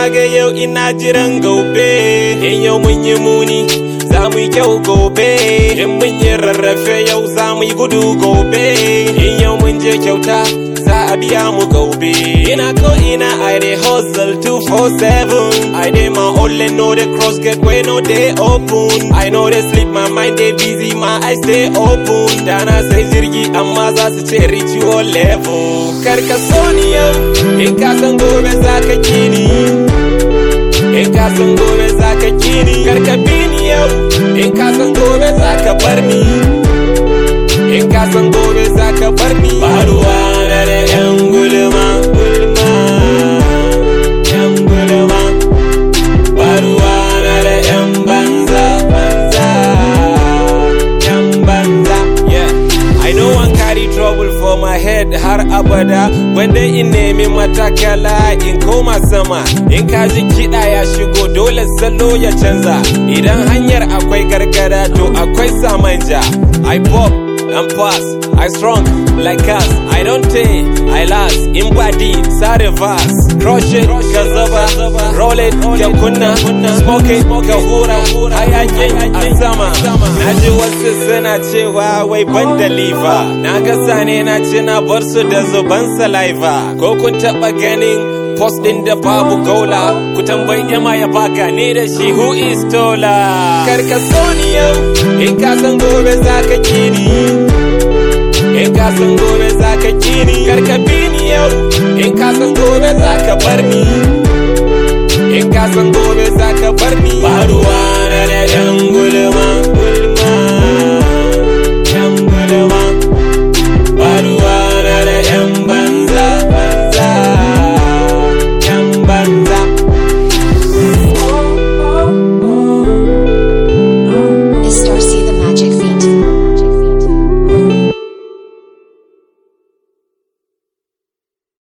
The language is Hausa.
ga yau ina jiran gobe in yau mun yi muni za mu yi kyau gobe in mun yi rarrafe yau za mu yi gudu gobe in yau mun je kyauta za a biya mu gobe ina ko ina i dey hustle 247 i dey my only know the cross get way no dey open i know dey sleep my mind dey busy my eyes dey open dana sai jirgi amma za su ce reach your level karka so ni yau in ka san gobe za ka kini in ka san gobe za ka kini karka bi ni yau in ka san gobe za ka bar ni in ka san gobe za ka bar ni ba ruwa na da yan gulma gulma yan gulma ba ruwa na da yan banza banza yan banza yeah I know one carry trouble for my head har abada wanda in nemi matakala in koma sama in ka ji kiɗa ya shigo dole salo ya canza idan hanyar akwai gargada to akwai samanja I pop and pass I strong like us I don't take I last in body sa reverse crush it ka zaba roll it ka kunna smoke it ka hura hayaki a sama na ji wasu suna cewa wai ban da liver na ga sane na ce na bar su da zuban saliva ko kun taba ganin post din da babu gola ku tambayi yama ya baka ni da shi who is tola karka so ni yau in ka san gobe za ka kini in ka san gobe za ka kini karka bi ni yau in ka san gobe za ka bar ni in ka san gobe za ka bar ni ba ruwa